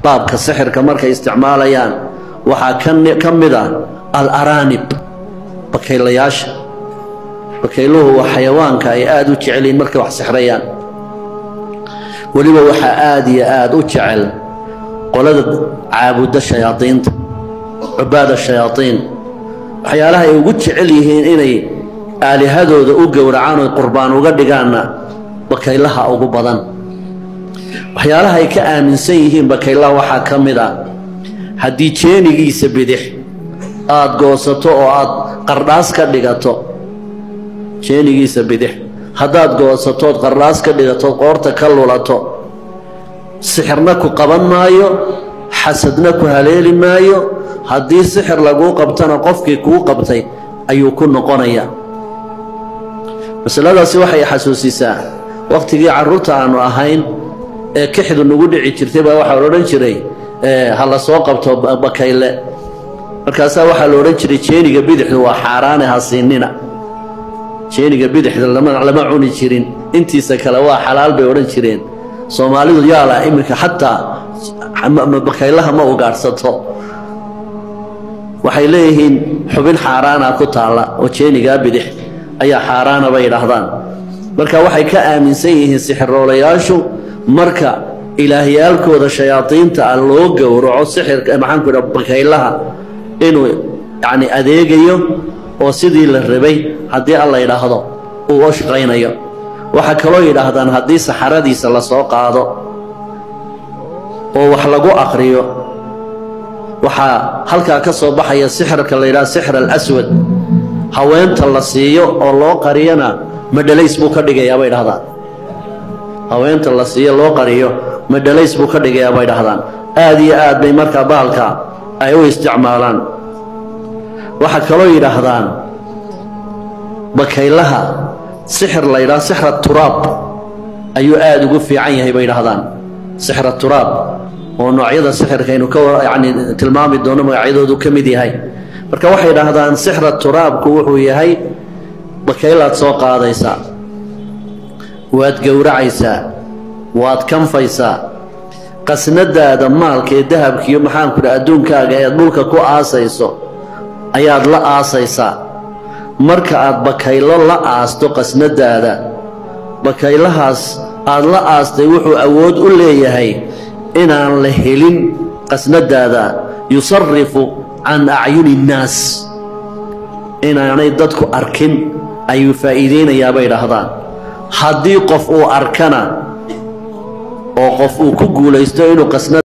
baabka sixirka markay isticmaalayaan waxaa ka mid ah al-araanib bakaylayaasha bakayluhu waa xayawaanka ay aada u jecelyihin markay wax sixrayaan weliba waxaa aada iyo aada u jecel qolada caabudda shayaadiinta cubaada shayaadiin waxyaalaha ay ugu jecel yihiin inay aalihadooda u gowracaan oy qurbaan uga dhigaanna bakaylaha ugu badan waxyaalaha ay ka aaminsan yihiin bakaylaha waxaa ka mid ah haddii jeenigiisa bidix aada goosato oo aada qardhaas ka dhigato jeenigiisa bidix haddaad goosatood qardhaas ka dhigatood qoorta ka lulato sixirna ku qaban maayo xasadna ku haleeli maayo haddii sixir laguu qabtana qofkii kuu qabtay ayuu ku noqonayaa masaladaasi waxay xasuusisaa wakhtigii carruurta aannu ahayn ee kixdu nagu dhici jirtay baa waxaa la odhan jiray ha la soo qabto bakayle markaasaa waxaa la odhan jiray jeeniga bidixdu waa xaaraane ha siinina jeeniga bidixda lama cuni jirin intiisa kale waa xalaal bay odhan jireen soomaalidu yaala iminka xataa bakaylaha ma ugaadhsato waxay leeyihiin xubin xaaraana ku taalla oo jeenigaa bidix ayaa xaaraana bay yidhaahdaan marka waxay ka aaminsan yihiin sixiroolayaashu marka ilaahyaalkooda shayaadiinta ah loo gowraco sixirka maxaanku idha bakaylaha inuu yacni adeegayo oo sidii la rabay haddii alla yidhaahdo uu u shaqaynayo waxaa kaloo yidhaahdaan haddii saxaradiisa la soo qaado oo wax lagu aqriyo waxaa halkaa ka soo baxaya sixirka la yidhaha sixir alaswad haweenta la siiyo oo loo qariyana madhalays buu ka dhigayaa bay dhahdaan haweenta la siiyo loo qariyo madhalays buu ka dhigayaa bay dhahdaan aad iyo aad bay markaa bahalka ay u isticmaalaan waxaa kaloo yidhaahdaan bakaylaha sixir la yidhaha sixra turaab ayuu aada ugu fiican yahay bay dhahdaan sixra turaab oo noocyada sixirkaynu ka yacni tilmaami doono magacyadoodu ka mid yahay marka waxay dhahdaan sixra turaabku wuxuu yahay bakaylaad soo qaadaysaa waad gowracaysaa waad kanfaysaa qasnadaada maalka ee dahabkiiyo maxaanku idha adduunkaaga eed dhulka ku aasayso ayaad la aasaysaa marka aad bakaylo la aasto qasnadaada bakaylahaas aad la aastay wuxuu awood u leeyahay inaan la helin qasnadaada yusarifu can acyuni innaas inaanay dadku arkin ayuu faa'iidaynayaa bay dhahdaan haddii qof uu arkana oo qof uu ku guulaysto inuu qasnad